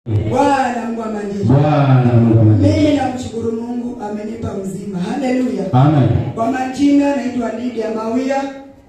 Bwana Mungu wa majeshi. Bwana Mungu wa majeshi. Mimi namshukuru Mungu amenipa mzima. Haleluya. Amen. Kwa majina naitwa Lydia Mawia.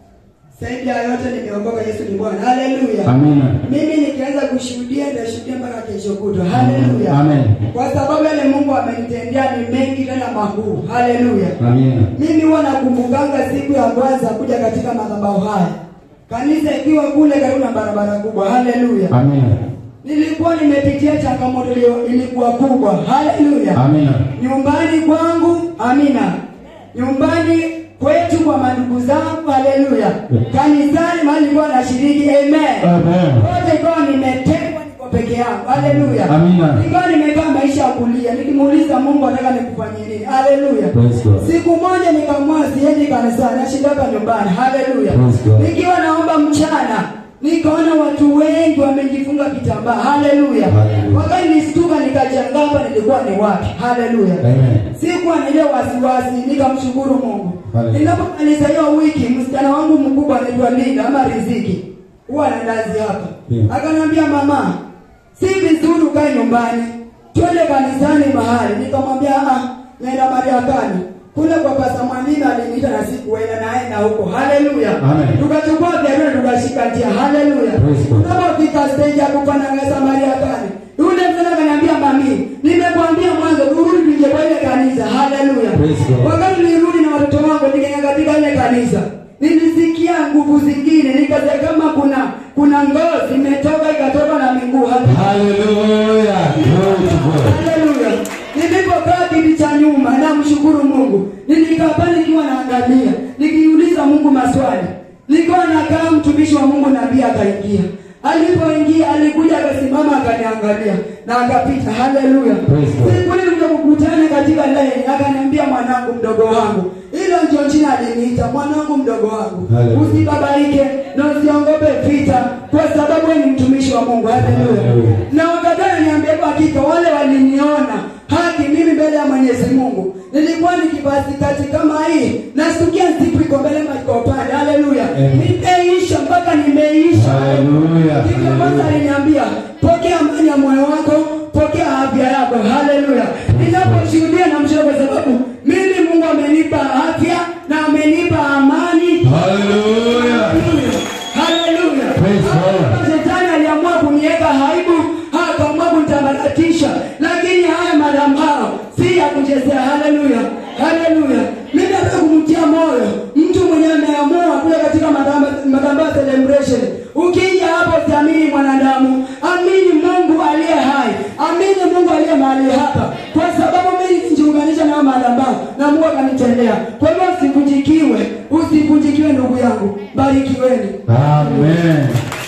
Zaidi ya yote nimeokoka, Yesu ni Bwana. Haleluya. Amina. Mimi nikianza kushuhudia nitashuhudia mpaka kesho kutwa. Haleluya. Amen. Kwa sababu yale Mungu amenitendea ni mengi tena makuu. Haleluya. Amina. Mimi huwa nakumbukanga siku ya kwanza kuja katika madhabahu haya, kanisa ikiwa kule karibu na barabara kubwa. Haleluya. Amina. Nilikuwa nimepitia changamoto iliyo ilikuwa kubwa. Haleluya. Amina. Nyumbani kwangu, amina. Nyumbani kwetu kwa mandugu zangu, haleluya. Kanisani mahali nilikuwa nashiriki, amen. Amen. Wote ikawa nimetengwa, niko peke yangu, haleluya. Amina. Nikawa nimekaa maisha ya kulia, nikimuuliza Mungu anataka nikufanyie nini, haleluya. Praise God. Siku moja nikamua siendi kanisani, nashinda hapa nyumbani. Haleluya. Praise God. Nikiwa naomba mchana, nikaona watu wengi wamejifunga kitambaa. Haleluya. Hallelujah. Wakati nistuka nikajanga hapa nilikuwa ni wapi? Haleluya. Amen. Sikuwa na ile wasiwasi, nikamshukuru Mungu. Hallelujah. Ninapomaliza hiyo wiki, msichana wangu mkubwa anaitwa Linda ama Riziki. Huwa anadazi hapa. Yeah. Akaniambia mama, si vizuri ukae nyumbani. Twende kanisani mahali. Nikamwambia ah, naenda Mariakani. Kule kwa Pastor Mwandina aliniita na sikuenda naenda huko. Haleluya. Amen. Tukachukua vyakula tukashika njia. Haleluya. Praise God. Tunapofika stage ya kupananga Mariakani. Yule mzee akaniambia mami, nimekwambia mwanzo turudi tuje kwa ile kanisa. Haleluya. Praise God. Wakati nilirudi na watoto wangu nikaenda katika ile kanisa. Nilisikia nguvu zingine, nikasikia kama kuna kuna ngozi imetoka ikatoka na miguu. Haleluya. Hallelujah. Glory to God. Haleluya. Nilipokaa kiti cha nyuma namshukuru Mungu. Nilikaa pale nikiwa naangalia, nikiuliza Mungu maswali. Nilikuwa nakaa mtumishi wa Mungu nabii akaingia. Alipoingia alikuja akasimama akaniangalia na akapita. Haleluya. Praise God. Siku ile ndio kukutana katika line akaniambia mwanangu mdogo wangu. Hilo ndio jina aliniita mwanangu mdogo wangu. Hallelujah. Usibabaike na usiogope vita kwa sababu wewe ni mtumishi wa Mungu. Haleluya. Hallelujah. Na wakati ananiambia kwa hakika wale waliniona haki mimi mbele ya Mwenyezi Mungu. Nilikuwa nikivaa sikati kama hii, nasikia zipu iko mbele ma iko upande. Haleluya. Amen. Nimeisha mpaka nimeisha. Hallelujah. Hivyo kwanza Hallelujah. aliniambia, pokea amani ya moyo wako, pokea afya yako. Haleluya. Ninaposhuhudia na mshukuru kwa sababu mimi Mungu amenipa afya na amenipa amani. Hallelujah. Haleluya. Praise God. Shetani aliamua kuniweka aibu, akaamua kunitambaratisha, lakini haya madambao si ya kuchezea. Haleluya, haleluya. Mimi nataka kumtia moyo mtu mwenye ameamua kuja katika madamba- madambao celebration. Ukija hapo, siamini mwanadamu, amini Mungu aliye hai, amini Mungu aliye mahali hapa, kwa sababu mimi nijiunganisha na madambao na Mungu akanitendea. Kwa hivyo usivunjikiwe, usivunjikiwe ndugu yangu, barikiweni. Amen.